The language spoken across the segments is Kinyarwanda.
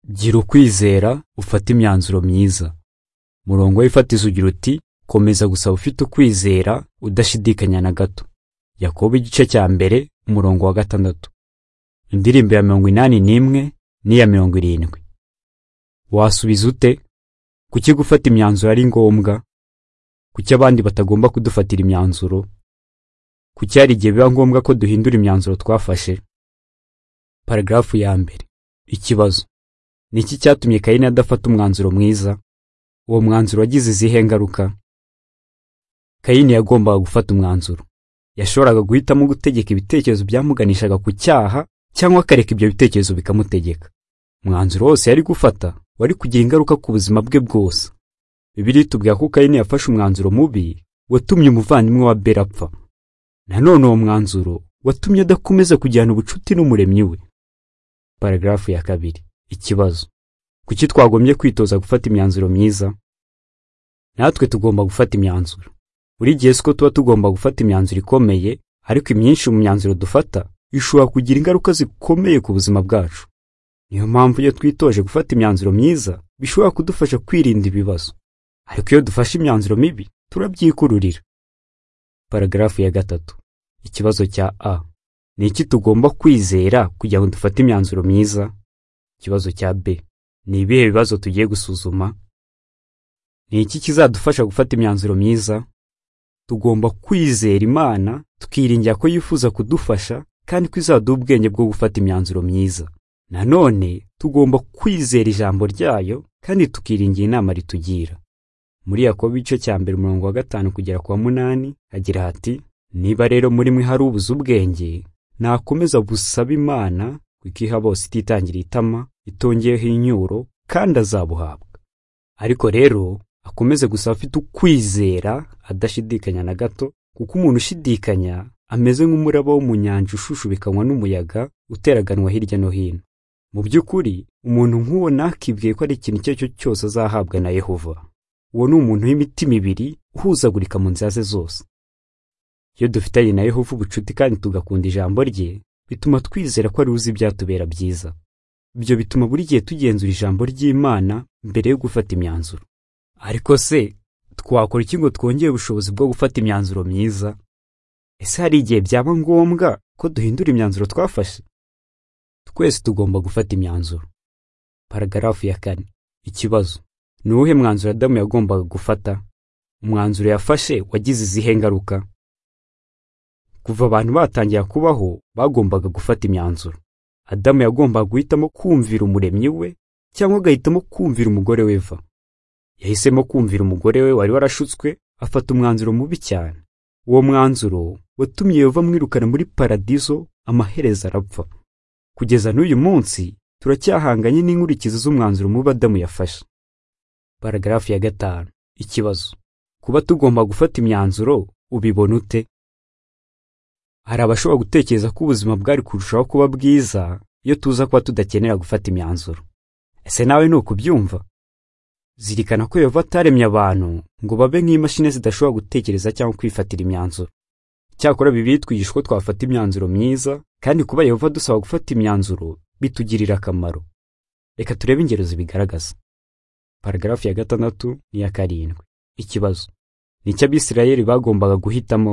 gira ukwizera ufate imyanzuro myiza murongo w'ifatizo ugira uti komeza gusaba ufite ukwizera udashidikanya na gato yakobo igice cya mbere umurongo wa gatandatu indirimbo ya mirongo inani n'imwe n'iya mirongo irindwi wasubiza ute kuki gufata imyanzuro ari ngombwa kuki abandi batagomba kudufatira imyanzuro kuki hari igihe biba ngombwa ko duhindura imyanzuro twafashe paragrafu ya mbere ikibazo ni iki cyatumye kayini adafata umwanzuro mwiza uwo mwanzuro wagize izihe ngaruka kayini yagombaga gufata umwanzuro yashoboraga guhitamo gutegeka ibitekerezo byamuganishaga ku cyaha cyangwa akareka ibyo bitekerezo bikamutegeka umwanzuro wose yari gufata wari kugira ingaruka ku buzima bwe bwose bibiri itubwira ko kayini yafashe umwanzuro mubi watumye umuvandimwe wa bera apfa nanone uwo mwanzuro watumye adakomeza kugirana ubucuti n'umuremyi we paragrafu ya kabiri ikibazo kuki twagombye kwitoza gufata imyanzuro myiza natwe tugomba gufata imyanzuro buri gihe siko tuba tugomba gufata imyanzuro ikomeye ariko imyinshi mu myanzuro dufata ishobora kugira ingaruka zikomeye ku buzima bwacu niyo mpamvu iyo twitoje gufata imyanzuro myiza bishobora kudufasha kwirinda ibibazo ariko iyo dufashe imyanzuro mibi turabyikururira paragrafu ya gatatu ikibazo cya a ni iki tugomba kwizera kugira ngo dufate imyanzuro myiza ikibazo cya b ni ibihe bibazo tugiye gusuzuma ni iki kizadufasha gufata imyanzuro myiza tugomba kwizera imana tukiringira ko yifuza kudufasha kandi ko izaduha ubwenge bwo gufata imyanzuro myiza nanone tugomba kwizera ijambo ryayo kandi tukiringira inama ritugira muri yakobo igice cya mbere umurongo wa gatanu kugera ku wa munani hagira hati niba rero muri mwe hari ubuze ubwenge nakomeza busabe imana kuko iha bose ititangira itama itongeyeho inyuro kandi azabuhabwa ariko rero akomeze gusaba afite ukwizera adashidikanya na gato kuko umuntu ushidikanya ameze nk'umuraba wo mu nyanja ushushubikanywa n'umuyaga uteraganwa hirya no hino mu by'ukuri umuntu nk'uwo nakibwiye ko ari ikintu icyo ari cyo cyose azahabwa na yehova uwo ni umuntu w'imitima ibiri uhuzagurika mu nzira ze zose iyo dufitanye na yehova ubucuti kandi tugakunda ijambo rye bituma twizera ko ari uzi ibyatubera byiza ibyo bituma buri gihe tugenzura ijambo ry'imana mbere yo gufata imyanzuro ariko se twakora iki ngo twongere ubushobozi bwo gufata imyanzuro myiza ese hari igihe byaba ngombwa ko duhindura imyanzuro twafashe twese tugomba gufata imyanzuro paragrafu ya kane ikibazo ni uwuhe mwanzuro adamu yagombaga gufata umwanzuro yafashe wagize izihe ngaruka kuva abantu batangira kubaho bagombaga gufata imyanzuro adamu yagombaga guhitamo kumvira umuremyi we cyangwa agahitamo kumvira umugore we eva yahisemo kumvira umugore we wari warashutswe afata umwanzuro mubi cyane uwo mwanzuro watumye yova amwirukana muri paradizo amaherezo arapfa kugeza n'uyu munsi turacyahanganye n'inkurikizi z'umwanzuro mubi adamu yafashe paragrafu ya gatanu ikibazo kuba tugomba gufata imyanzuro ubibona ute hari abashobora gutekereza ko ubuzima bwari kurushaho kuba bwiza iyo tuza kuba tudakenera gufata imyanzuro ese nawe ni ukubyumva zirikana ko yehova ataremye abantu ngo babe nk'imashini zidashobora gutekereza cyangwa kwifatira imyanzuro cyakora bibiliya itwigisha ko twafata imyanzuro myiza kandi kuba yehova dusaba gufata imyanzuro bitugirira akamaro reka turebe ingero zibigaragaza paragrafu ya gatandatu n'iya karindwi ikibazo ni icyo abisirayeli bagombaga guhitamo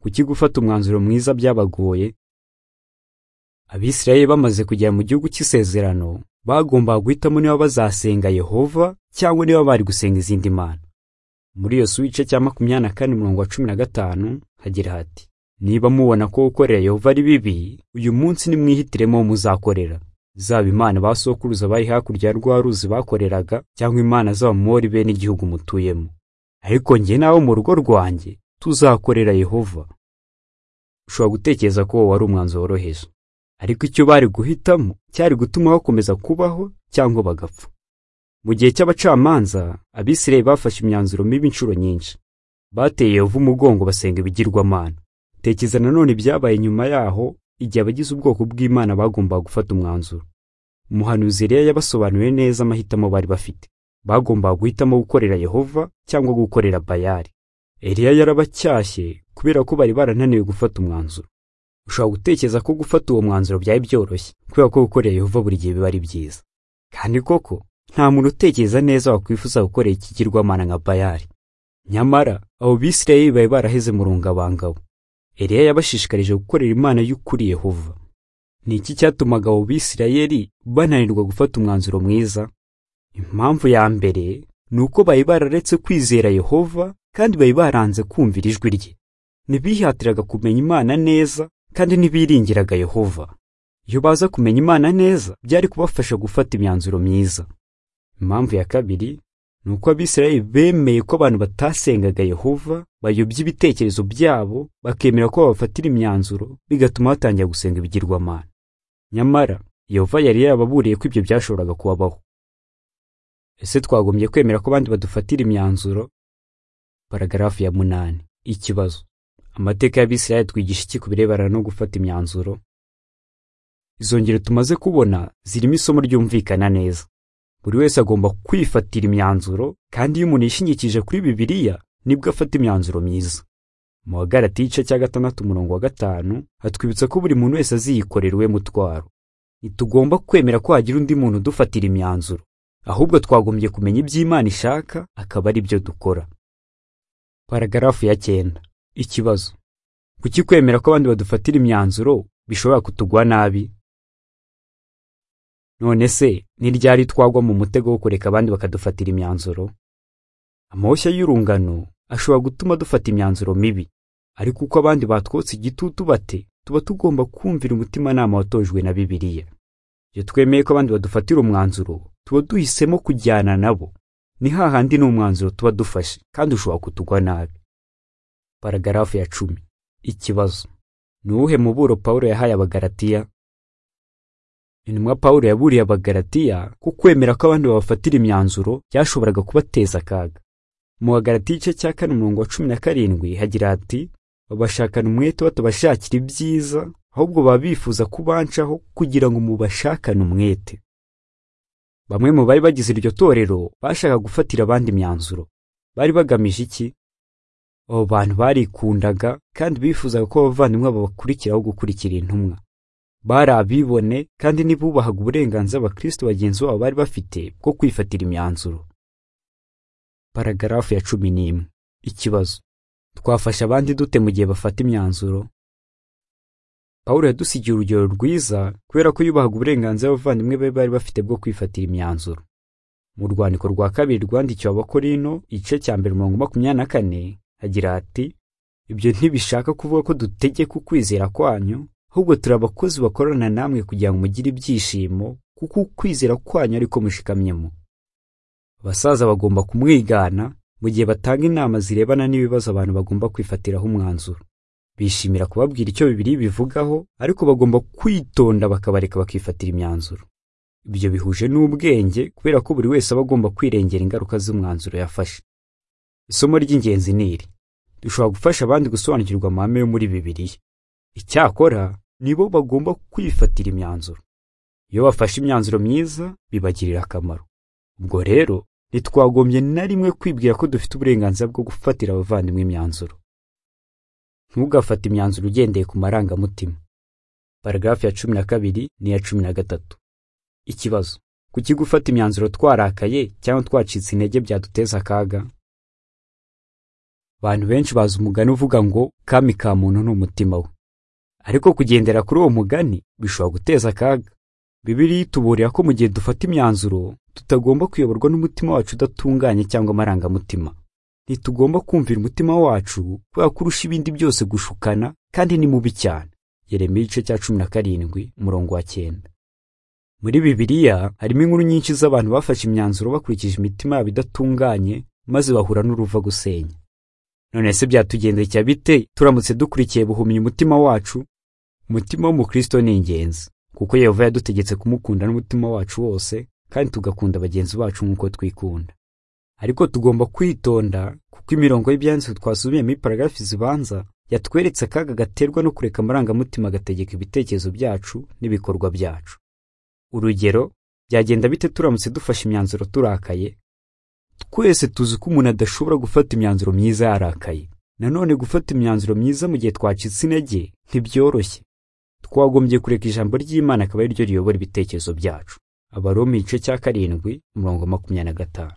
kuki gufata umwanzuro mwiza byabagoye abisirayeli bamaze kugera mu gihugu cy'isezerano bagombaga guhitamo niba bazasenga yehova cyangwa niba bari gusenga izindi mana muri iyo igice cya makumyabiri na kane umurongo wa cumi na gatanu hagira hati niba mubona ko gukorera yehova ari bibi uyu munsi nimwihitiremo muzakorera zaba imana ba sokuruza bari hakurya ya rwa ruzi bakoreraga cyangwa imana z'abamori bene igihugu mutuyemo ariko njye nawe mu rugo rwanjye tuzakorera yehova ushobora gutekereza ko wari umwanzuro woroheje ariko icyo bari guhitamo cyari gutuma bakomeza kubaho cyangwa bagapfa mu gihe cy'abacamanza abisirayeli bafashe imyanzuro mibi inshuro nyinshi bateye yehova umugongo basenga ibigirwamana tekereza nanone ibyabaye nyuma yaho igihe abagize ubwoko bw'imana bagombaga gufata umwanzuro umuhanuzi rero yabasobanuriye neza amahitamo bari bafite bagombaga guhitamo gukorera yehova cyangwa gukorera bayari Eliya yarabacyashye kubera ko bari barananiwe gufata umwanzuro ushobora gutekereza ko gufata uwo mwanzuro byari byoroshye kubera ko gukorera yehova buri gihe biba ari byiza kandi koko nta muntu utekereza neza wakwifuza gukorera ikigirwamana nka bayali nyamara abo bisirayeli bari baraheze mu rungabangabo eliya yabashishikarije gukorera imana y'ukuri yehova ni iki cyatumaga abo bisirayeli bananirwa gufata umwanzuro mwiza impamvu ya mbere ni uko bari bararetse kwizera yehova kandi bari baranze kumvira ijwi rye ntibihatiraga kumenya imana neza kandi ntibiringiraga yehova iyo baza kumenya imana neza byari kubafasha gufata imyanzuro myiza impamvu ya kabiri ni uko abisirayeli bemeye ko abantu batasengaga yehova bayobya ibitekerezo byabo bakemera ko babafatira imyanzuro bigatuma batangira gusenga ibigirwamana nyamara yehova yari yarababuriye ko ibyo byashoboraga kubabaho ese twagombye kwemera ko abandi badufatira imyanzuro paragarafu ya munani ikibazo amateka y'abisirayeli twigisha iki ku birebana no gufata imyanzuro izo ngero tumaze kubona zirimo isomo ryumvikana neza buri wese agomba kwifatira imyanzuro kandi iyo umuntu yishingikije kuri bibiliya nibwo afata imyanzuro myiza mu wa galati igice cya gatandatu umurongo wa gatanu hatwibutsa ko buri muntu wese aziyikorera uwe mutwaro ntitugomba kwemera ko hagira undi muntu udufatira imyanzuro ahubwo twagombye kumenya ibyo imana ishaka akaba ari byo dukora paragarafu ya cyenda ikibazo kuki kwemera ko abandi badufatira imyanzuro bishobora kutugwa nabi none se ni ryari twagwa mu mutego wo kureka abandi bakadufatira imyanzuro amoshya y'urungano ashobora gutuma dufata imyanzuro mibi ariko uko abandi batwotse igitutu bate tuba tugomba kumvira umutimanama watojwe na bibiliya iyo twemeye ko abandi badufatira umwanzuro tuba duhisemo kujyana nabo ni hahandi ni umwanzuro tuba dufashe kandi ushobora kutugwa nabi paragarafu ya cumi ikibazo ni uwuhe muburo pawulo yahaye abagaratiya intumwa pawulo yaburiye abagaratiya ko kwemera ko abandi babafatira imyanzuro byashoboraga kubateza akaga mu bagaratiya igice cya kane umurongo wa cumi na karindwi hagira hati babashakana umwete batabashakira ibyiza ahubwo baba bifuza kubancaho kugira ngo mubashakane umwete bamwe mu bari bagize iryo torero bashaka gufatira abandi imyanzuro bari bagamije iki abo bantu barikundaga kandi bifuzaga ko abavandimwe babakurikiraho gukurikira intumwa bari abibone kandi ntibubahaga uburenganzira abakristo bagenzi babo bari bafite bwo kwifatira imyanzuro paragarafu ya cumi n'imwe ikibazo twafasha abandi dute mu gihe bafata imyanzuro pawulo yadusigiye urugero rwiza kubera ko yubahaga uburenganzira abavandimwe be bari bafite bwo kwifatira imyanzuro mu rwandiko rwa kabiri rwandikiwe abakorino igice cya mbere mirongo makumyabiri na kane agira ati ibyo ntibishaka kuvuga ko dutegeka ukwizera kwanyu ahubwo turi abakozi bakorana namwe kugira ngo mugire ibyishimo kuko ukwizera kwanyu ariko mushikamyemo abasaza bagomba kumwigana mu gihe batanga inama zirebana n'ibibazo abantu bagomba kwifatiraho umwanzuro bishimira kubabwira icyo bibiri bivugaho ariko bagomba kwitonda bakabareka bakifatira imyanzuro ibyo bihuje n'ubwenge kubera ko buri wese aba agomba kwirengera ingaruka z'umwanzuro yafashe isomo ry'ingenzi ni iri dushobora gufasha abandi gusobanukirwa amahame yo muri bibiliya icyakora nibo bagomba kwifatira imyanzuro iyo bafashe imyanzuro myiza bibagirira akamaro ubwo rero ntitwagombye na rimwe kwibwira ko dufite uburenganzira bwo gufatira abavandimwe imyanzuro ntugafate imyanzuro ugendeye ku marangamutima paragarafu ya cumi na kabiri n'iya cumi na gatatu ikibazo kuki gufata imyanzuro twarakaye cyangwa twacitse intege byaduteza akaga abantu benshi bazi umugani uvuga ngo kami ka muntu ni umutima we ariko kugendera kuri uwo mugani bishobora guteza akaga bibiliya ituburira ko mu gihe dufata imyanzuro tutagomba kuyoborwa n'umutima wacu udatunganye cyangwa amarangamutima ntitugomba kumvira umutima wacu kubera ko urusha ibindi byose gushukana kandi ni mubi cyane yeremiya igice cya cumi na karindwi umurongo wa cyenda muri bibiliya harimo inkuru nyinshi z'abantu bafashe imyanzuro bakurikije imitima yabo idatunganye maze bahura n'uruva gusenya none se byatugendekera bite turamutse dukurikiye buhumya umutima wacu umutima w'umukristo ni ingenzi kuko yehova yadutegetse kumukunda n'umutima wacu wose kandi tugakunda bagenzi bacu nk'uko twikunda ariko tugomba kwitonda kuko imirongo y'ibyanditswe twasubiyemo iparagarafi zibanza yatweretse akaga gaterwa no kureka amarangamutima agategeka ibitekerezo byacu n'ibikorwa byacu urugero byagenda bite turamutse dufashe imyanzuro turakaye twese tuzi ko umuntu adashobora gufata imyanzuro myiza yarakaye nanone gufata imyanzuro myiza mu gihe twacitse intege ntibyoroshye twagombye kureka ijambo ry'imana akaba ari ryo riyobora ibitekerezo byacu abaroma igice cya karindwi umurongo wa makumyabiri na gatanu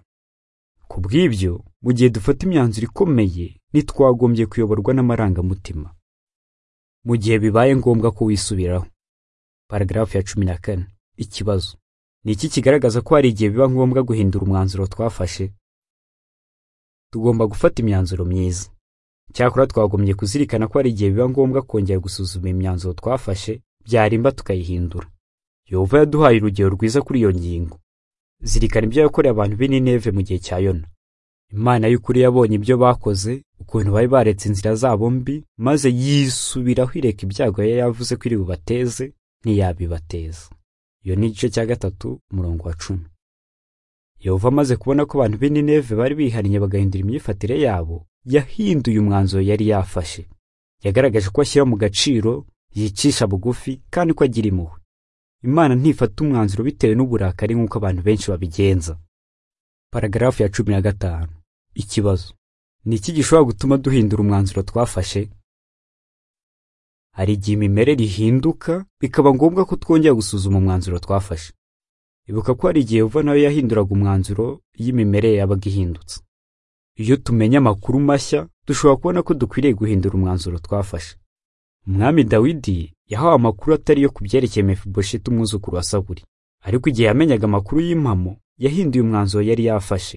ku bw'ibyo mu gihe dufata imyanzuro ikomeye ntitwagombye kuyoborwa n'amarangamutima mu gihe bibaye ngombwa ko wisubiraho paragarafu ya cumi na kane ikibazo ni iki kigaragaza ko hari igihe biba ngombwa guhindura umwanzuro twafashe tugomba gufata imyanzuro myiza cyakora twagombye kuzirikana ko hari igihe biba ngombwa kongera gusuzuma imyanzuro twafashe byarimba tukayihindura yehova yaduhaye urugero rwiza kuri iyo ngingo zirikana ibyo yakoreye abantu b'i Nineve mu gihe cya yona imana y'ukuri yabonye ibyo bakoze ukuntu bari baretse inzira zabo mbi maze yisubiraho ireka ibyago yari yavuze ko iri bubateze ntiyabibateza iyo ni igice cya gatatu umurongo wa cumi yehova amaze kubona ko abantu b'i Nineve bari bihariye bagahindura imyifatire yabo yahinduye umwanzuro yari yafashe yagaragaje ko ashyira mu gaciro yicisha bugufi kandi ko agira impuhwe imana ntifata umwanzuro bitewe n'uburakari nk'uko abantu benshi babigenza paragarafu ya cumi na gatanu ikibazo ni iki gishobora gutuma duhindura umwanzuro twafashe hari igihe imimerere ihinduka bikaba ngombwa ko twongera gusuzuma umwanzuro twafashe ibuka ko hari igihe yehova nawe yahinduraga umwanzuro iyo imimerere yabaga ihindutse iyo tumenye amakuru mashya dushobora kubona ko dukwiriye guhindura umwanzuro twafashe umwami dawidi yahawe amakuru atari yo ku byerekeye mefibosheti umwuzukuru wa saburi ariko igihe yamenyaga amakuru y'impamo yahinduye umwanzuro yari yafashe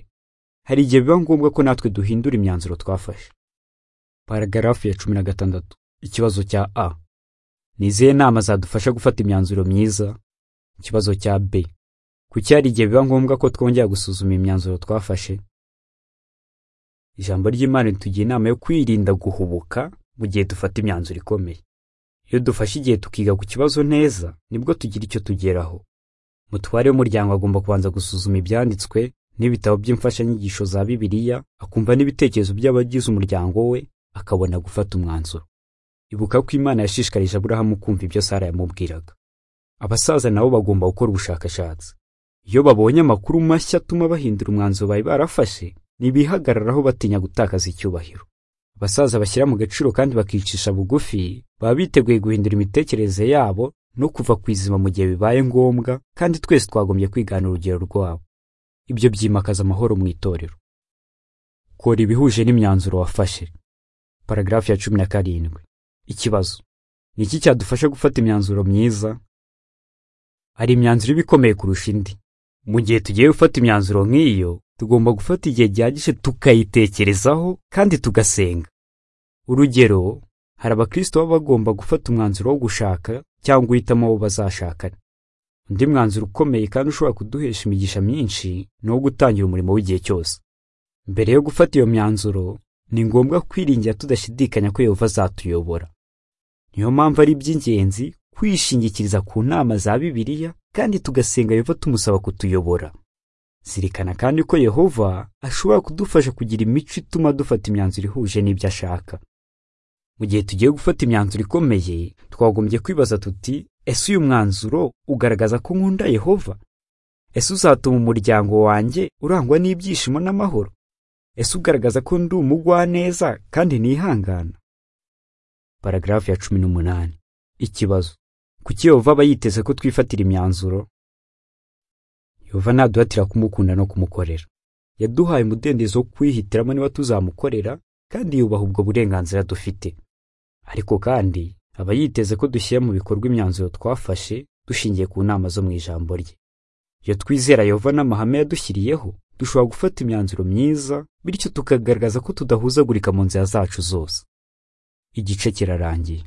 hari igihe biba ngombwa ko natwe duhindura imyanzuro twafashe paragarafu ya cumi na gatandatu ikibazo cya a ni izihe nama zadufasha gufata imyanzuro myiza ikibazo cya b kuki hari igihe biba ngombwa ko twongera gusuzuma imyanzuro twafashe ijambo ry'imana ritugira inama yo kwirinda guhubuka mu gihe dufata imyanzuro ikomeye iyo dufashe igihe tukiga ku kibazo neza nibwo tugira icyo tugeraho mutware w'umuryango agomba kubanza gusuzuma ibyanditswe n'ibitabo by'imfashanyigisho za bibiliya akumva n'ibitekerezo by'abagize umuryango we akabona gufata umwanzuro ibuka ko imana yashishikarije aburahamu kumva ibyo sara yamubwiraga abasaza nabo bagomba gukora ubushakashatsi iyo babonye amakuru mashya atuma bahindura umwanzuro bari barafashe ntibihagararaho batinya gutakaza icyubahiro abasaza bashyira mu gaciro kandi bakicisha bugufi baba biteguye guhindura imitekerereze yabo no kuva ku izima mu gihe bibaye ngombwa kandi twese twagombye kwigana urugero rwabo ibyo byimakaza amahoro mu itorero kora ibihuje n'imyanzuro wafashe paragarafu ya cumi na karindwi ikibazo ni iki cyadufasha gufata imyanzuro myiza hari imyanzuro iba ikomeye kurusha indi mu gihe tugiye gufata imyanzuro nk'iyo tugomba gufata igihe gihagije tukayitekerezaho kandi tugasenga urugero hari abakristo baba bagomba gufata umwanzuro wo gushaka cyangwa uhitamo abo bazashakana undi mwanzuro ukomeye kandi ushobora kuduhesha imigisha myinshi ni uwo gutangira umurimo w'igihe cyose mbere yo gufata iyo myanzuro ni ngombwa kwiringira tudashidikanya ko yehova azatuyobora niyo mpamvu ari iby'ingenzi kwishingikiriza ku nama za bibiliya kandi tugasenga yehova tumusaba kutuyobora zirikana kandi ko yehova ashobora kudufasha kugira imico ituma dufata imyanzuro ihuje n'ibyo ashaka mu gihe tugiye gufata imyanzuro ikomeye twagombye kwibaza tuti ese uyu mwanzuro ugaragaza ko nkunda yehova ese uzatuma umuryango wanjye urangwa n'ibyishimo n'amahoro ese ugaragaza ko ndi umugwaneza kandi nihangana paragarafu ya cumi n'umunani ikibazo kuki yehova aba yiteze ko twifatira imyanzuro yehova ntaduhatira kumukunda no kumukorera yaduhaye umudendezo wo kwihitiramo niba tuzamukorera kandi yubaha ubwo burenganzira dufite ariko kandi aba yiteze ko dushyira mu bikorwa imyanzuro twafashe dushingiye ku nama zo mu ijambo rye iyo twizera yehova n'amahame yadushyiriyeho dushobora gufata imyanzuro myiza bityo tukagaragaza ko tudahuzagurika mu nzira zacu zose igice kirarangiye